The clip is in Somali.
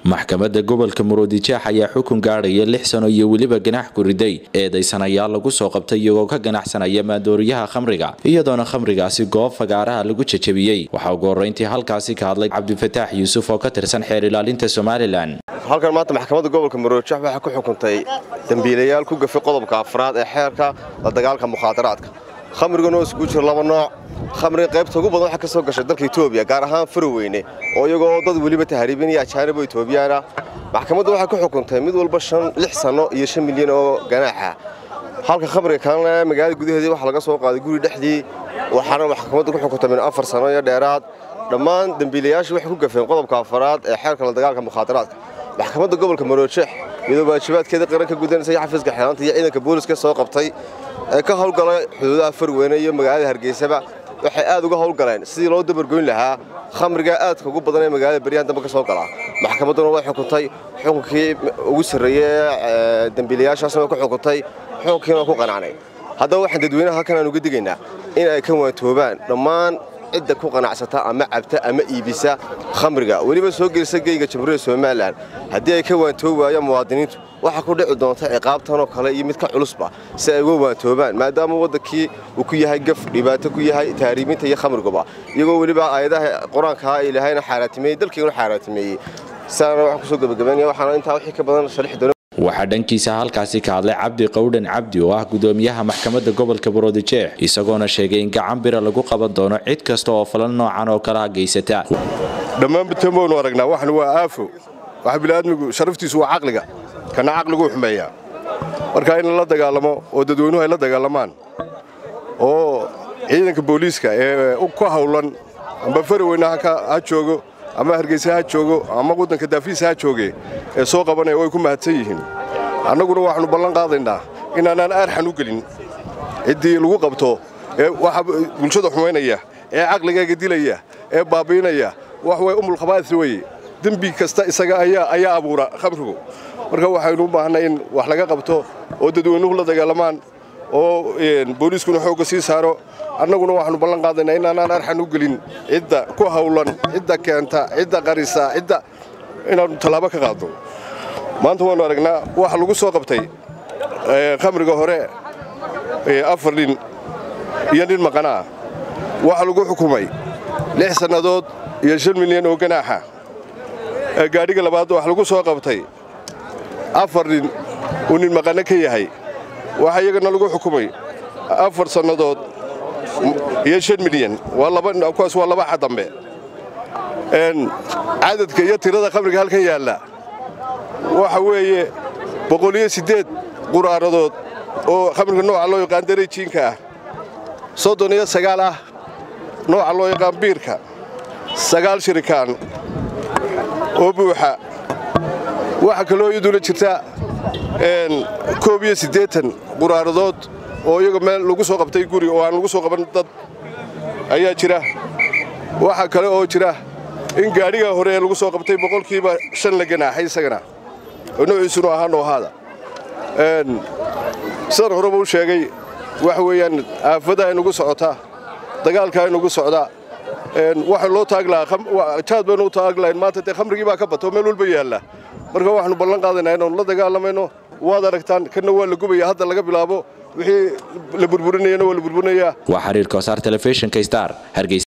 maxkamadda gobolka muruodijeex ayaa xukun gaadhaya lix sano iyo weliba ganax kuriday eedaysanayaal lagu soo qabtay iyagoo ka ganacsanaya maandooriyaha khamriga iyadoona khamrigaasi goob fagaaraha lagu jajabiyey waxaa ugu horreyntii halkaasi ka hadlay cabdifataax yuusuf oo ka tirsan xeer ilaalinta somalilan halkan maanta maxkamadda gobolka muruodijeex waxay ku xukuntay dembiilayaal ku gafay qodobka afraad ee xeerka la dagaalka mukhaadaraadka khamriguna oo isugu jiro laba nooc khamriga qaybta ugu badan waxaa ka soo gashay dalka etoobiya gaar ahaan faroweyne oo iyagoo dad weliba tahriibinaya ajaanib oo etoobiyaana maxkamaddu waxay ku xukuntay mid walba shan lix sanno iyo shan milyan oo ganaaxa halka khamriga kalena magaalada gudaheedii waxaa laga soo qaaday guri dhexdii waxaana maxkamaddu ku xukuntay min afar sanno iyo dheeraad dhammaan dembiilayaashii waxay ku gafeen qodobka afaraad ee xeerka la dagaalka mukhaadaraadka maxkamadda gobolka marojeex iyadoo waajibaadkeeda qaran ka gudanaysa xafiiska xeelaanta iyo ciidanka booliska soo qabtay ee ka howlgalay xuduudaha farweyne iyo magaalada hargeysaba waxay aad uga howlgaleen sidii loo dabargoyn lahaa khamriga aadka ugu badan ee magaalada beryahan dambe ka soo galaa maxkamadduna way xukuntay xukunkii ugu sarreeyey ee dembiilayaashaasna way ku xukuntay xukunkiina waa ku qanacnay haddaba waxaan dadweynaha halkan aan uga digaynaa in ay ka waantoobaan dhammaan cidda ku qanacsata ama cabta ama iibisa khamriga weliba soo gelisa geyga jamhuuriyadda somalilan haddii ay ka waantoobi waayaan muwaadiniintu waxaa ku dhici doonta ciqaabtanoo kale iyo mid ka culusba si ay uga waantoobaan maadaama waddankii uu ku yahay gaf dhibaato ku yahay tahriibinta iyo khamriguba iyagoo weliba aayadaha qur-aankaa ilaahayna xaaraatimeeyey dalkiiguna xaaraatimeeyey siaana waxaan kusoo gebagabaynaya waxaana intaa wixii ka badan sharixi doona waxaa dhankiisa halkaasi ka hadlay cabdi qowdhan cabdi oo ah gudoomiyaha maxkamadda gobolka muruodijeex isagoona sheegay in gacan bira lagu qaban doono cid kasta oo falan noocan oo kalaha geysata dhammaan bitamoonu aragnaa waxna waa aafo waxa bini'aadmigu sharaftiisu waa caqliga kana caqliguu xumeeyaa marka in la dagaalamo oo dadweynuhu ay la dagaalamaan oo ciidanka booliiska ee ku hawlan amba faraweyne ha joogo ama hargeysa ha joogo ama waddanka daafiisa ha jooge ee soo qabanaya way ku mahadsan yihiin annaguna waxaannu ballan qaadaynaa inaanaan aarxan u gelin ciddii lagu qabto ee waxa bulshada xumaynaya ee caqligaaga dilaya ee baabiinaya wax way umulkhabaa'is weye dembi kasta isaga ayaa abuura khamrigu marka waxaynu u baahnay in wax laga qabto oo dadweynuhu la dagaalamaan oo booliiskuna xoogga sii saaro annaguna waxaannu ballan qaadaynaa inaanaan arxan u gelin cidda ku hawlan cidda keenta cidda qarisa cidda inaannu tallaabo ka qaadno maanta waannu aragnaa waxa lagu soo qabtay khamriga hore afar nin iyo nin maqanaa waxaa lagu xukumay lix sannadood iyo shan milyan oo ganaaxa gaadhiga labaad wax lagu soo qabtay afar nin uu nin maqanno ka yahay waxaa iyagana lagu xukumay afar sannadood iyo shan milyan kuwaas waa laba xa dambe cadadka iyo tirada khamriga halkan yaalla waxa weeye boqoliyo siddeed quraaradood oo khamriga nooca loo yaqaan dareejiinka ah soddon iyo sagaal ah nooca loo yaqaan biirka sagaal shirikaan oo buuxa waxaa kaloo iyaduna jirta koob iyo siddeetan quraaradood oo iyaga meel lagu soo qabtay guri oo aan lagu soo qaban dad ayaa jira waxaa kale oo jira in gaadhiga hore ee lagu soo qabtay boqolkiiba shan la ganaaxay isagana oo noociisunu ahaa noohaada sidaan horeba u sheegay waxa weeyaan aafada aynugu socotaa dagaalka aynugu socdaa waxaan loo taag lahaa jaad baynu u taag lahayn maanta dee khamrigii baa ka bato meel walba yaalla marka waxaannu ballan qaadaynaa inaannu la dagaalamayno waad aragtaan kanna waa la gubaya hadda laga bilaabo wixii la burburinayana waa la burburinayaa waa xiriirka wasaar telefishinka star hargeysa